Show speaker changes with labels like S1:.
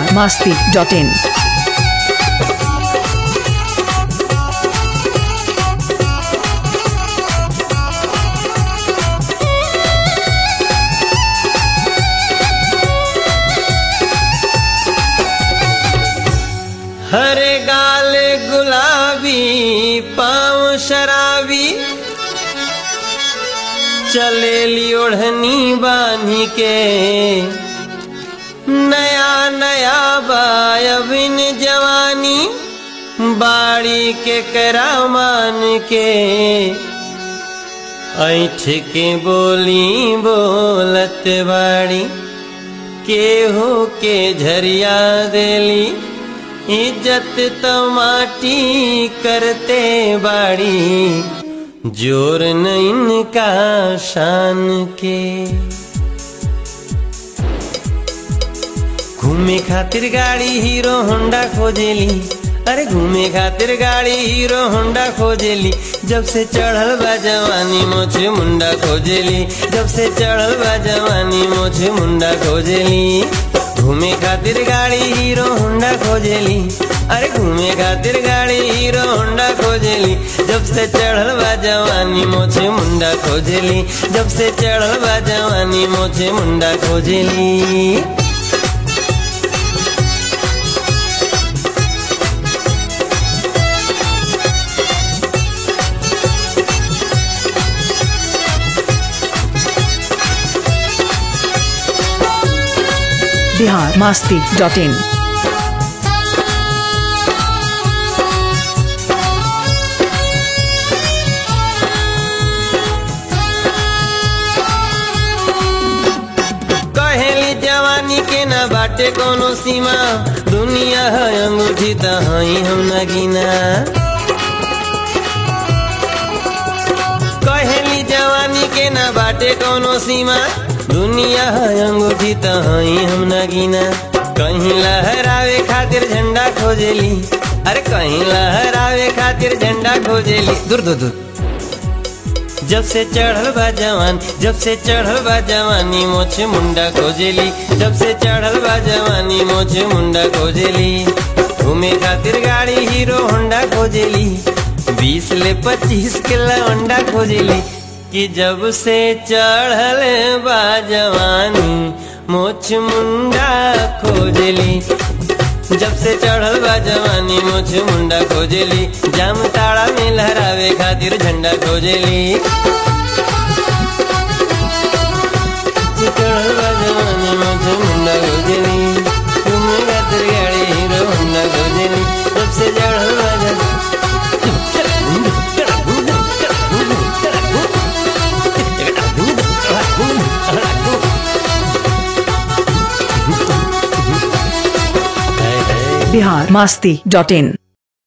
S1: masti.in.
S2: हरे गाल गुलाबी पाँव शराबी चलेली ओढ़नी बांधी के नया नया बायबिन जवानी बाड़ी के करामान के ऐठ के बोली बोलत बाड़ी केहू के झरिया देली इज्जत तो माटी करते बाड़ी जोर न इनका शान के घूमे खातिर गाड़ी हीरो होंडा खोजेली अरे घूमे खातिर गाड़ी हीरो होंडा खोजेली जब से चढ़ल बा जवानी मोछे मुंडा खोजेली जब से चढ़ल बा जवानी मोछे मुंडा खोजेली घूमे खातिर गाड़ी हीरो होंडा खोजेली अरे घूमे खातिर गाड़ी हीरो होंडा खोजेली जब से चढ़ल बा जवानी मोछे मुंडा खोजेली जब से चढ़ल बा जवानी मोछे मुंडा खोजेली
S1: Bihar masti.in.
S2: कहेली जवानी के ना बाटे कोनो सीमा दुनिया है अंगूठी त हई हम नगीना कहेली जवानी के ना बाटे कोनो सीमा दुनिया है अंगूठी त हई हम नगीना कहीं लहरावे खातिर झंडा खोजेली अरे कहीं लहरावे खातिर झंडा खोजेली दूर दूर दूर जब से चढ़ल बा जवान जब से चढ़ल बा जवानी मोछे मुंडा खोजेली जब से चढ़ल बा जवानी मोछे मुंडा खोजेली घूमे खातिर गाड़ी हीरो होंडा खोजेली बीस ले पच्चीस के लवंडा खोजेली कि जब से चढ़ल बा जवानी मोछ मुंडा खोजेली जब से चढ़ल बा जवानी मोछ मुंडा खोजेली जाम ताड़ा में लहरावे खातिर झंडा खोजेली चढ़ल बा जवानी मोछ मुंडा खोजेली घूमे खातिर गाड़ी हीरो होंडा खोजेली जब से चढ़ल बा जवानी
S1: Bihar masti.in.